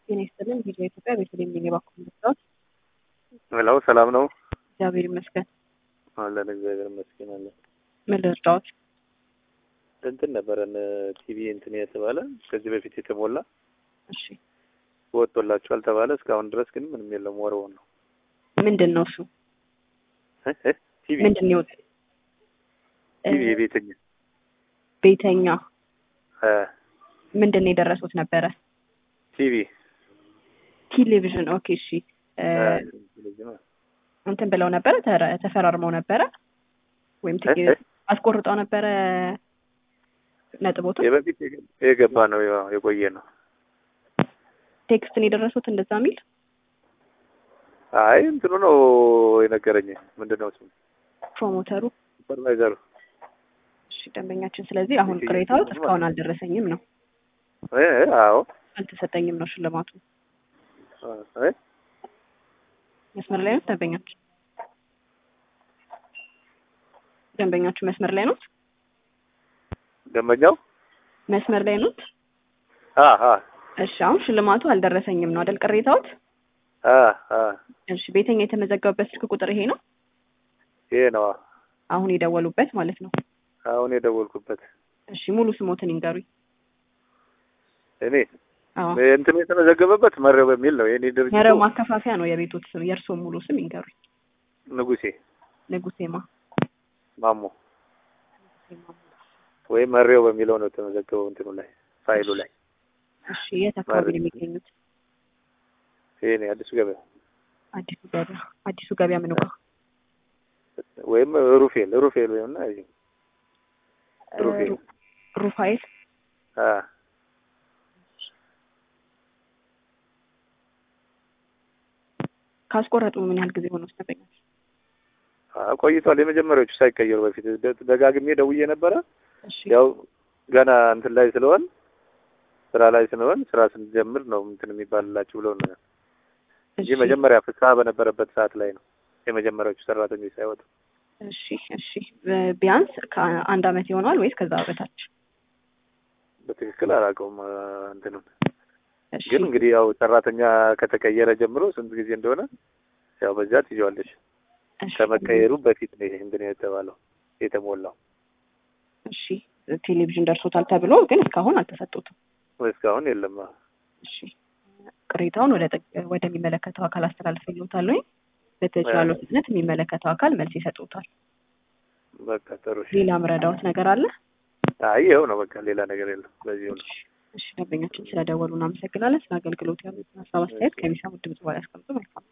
ጤና ይስጥልን። ቪዲዮ ኢትዮጵያ ቤተልሔም ነኝ። የባኩ መስታወት ሄሎ፣ ሰላም ነው? እግዚአብሔር ይመስገን። አለን እግዚአብሔር ይመስገን አለን። ምን ልርዳዎት? እንትን ነበረን ቲቪ እንትን የተባለ ከዚህ በፊት የተሞላ እሺ፣ ወጥቶላችኋል ተባለ። እስካሁን ድረስ ግን ምንም የለም። ወረውን ነው ምንድን ነው እሱ? እ እ ቲቪ ምንድን ነው ይወጥ ቲቪ የቤተኛ ቤተኛ እ ምንድን ነው የደረሱት ነበረ? ቲቪ ቴሌቪዥን። ኦኬ፣ እሺ። እ እንትን ብለው ነበረ ተረ- ተፈራርመው ነበረ ወይም ትኬት እ? አስቆርጠው ነበረ ነጥቦቱ የበፊት የገባ ነው ያው የቆየ ነው። ቴክስትን የደረሱት እንደዛ የሚል አይ እንትኑ ነው የነገረኝ። ምንድን ነው ስሙ? ፕሮሞተሩ። ሱፐርቫይዘሩ እሺ ደንበኛችን። ስለዚህ አሁን ቅሬታዎት እስካሁን አልደረሰኝም ነው እ እ አዎ አልተሰጠኝም ነው ሽልማቱ። እ መስመር ላይ ነው ደንበኛችን? ደንበኛችሁ መስመር ላይ ነው? ደንበኛው መስመር ላይ ነው? አ አ እሺ አሁን ሽልማቱ አልደረሰኝም ነው አይደል ቅሬታዎት? አ አ እሺ ቤተኛ የተመዘገበበት ስልክ ቁጥር ይሄ ነው ይሄ ነው አሁን የደወሉበት ማለት ነው። አሁን የደወልኩበት እሺ ሙሉ ስሞትን ይንገሩኝ። እኔ አዎ እንትኑ የተመዘገበበት መረብ በሚል ነው የኔ ድርጅቱ መረብ ማከፋፈያ ነው የቤቶት ስም። የእርስዎ ሙሉ ስም ይንገሩኝ። ንጉሴ ንጉሴማ ማሞ ወይም መሬው በሚለው ነው የተመዘገበው እንትኑ ላይ ፋይሉ ላይ እሺ የት አካባቢ ነው የሚገኙት? ይሄ ነው አዲሱ ገበያ አዲሱ ገበያ። አዲሱ ገበያ ምን ጋር? ወይም ሩፌል ሩፌል ወይም እና እዚህ ሩፌል ሩ- ሩፋኤል አ ካስቆረጡ ምን ያህል ጊዜ ሆኖ ደንበኛ? አ ቆይቷል። የመጀመሪያዎቹ ሳይቀየሩ በፊት ደ- ደጋግሜ ደውዬ ነበረ። እሺ ያው ገና እንትን ላይ ስለሆን ስራ ላይ ስለሆን ስራ ስንጀምር ነው እንትን የሚባልላችሁ ብለው ነው እንጂ እሺ መጀመሪያ ፍስሀ በነበረበት ሰዓት ላይ ነው የመጀመሪያዎቹ ሰራተኞች ሳይወጡ። እሺ እሺ ብ- ቢያንስ ከአንድ አመት ይሆነዋል ወይስ ከዛ በታች? በትክክል አላውቀውም አ፣ እንትኑን እሺ ግን እንግዲህ ያው ሰራተኛ ከተቀየረ ጀምሮ ስንት ጊዜ እንደሆነ ያው በዛ ትይዋለሽ። እሺ ከመቀየሩ በፊት ነው ይሄ እንትን የተባለው የተሞላው። እሺ ቴሌቪዥን ደርሶታል ተብሎ ግን እስካሁን አልተሰጡትም። እስካሁን የለም። እሺ ቅሬታውን ወደ ጠቅ- ወደሚመለከተው አካል አስተላልፈልዎታል ወይ በተቻለው ፍጥነት የሚመለከተው አካል መልስ ይሰጡታል። በቃ ጥሩ። እሺ። ሌላ ምረዳዎት ነገር አለ? አይ ይኸው ነው በቃ ሌላ ነገር የለም። በዚሁ ነው። እሺ ደንበኛችን ስለደወሉ እናመሰግናለን። ስለ አገልግሎት ያሉትን ሀሳብ አስተያየት ከሚሰሙት ድምጽ በኋላ ያስቀምጡ። መልካም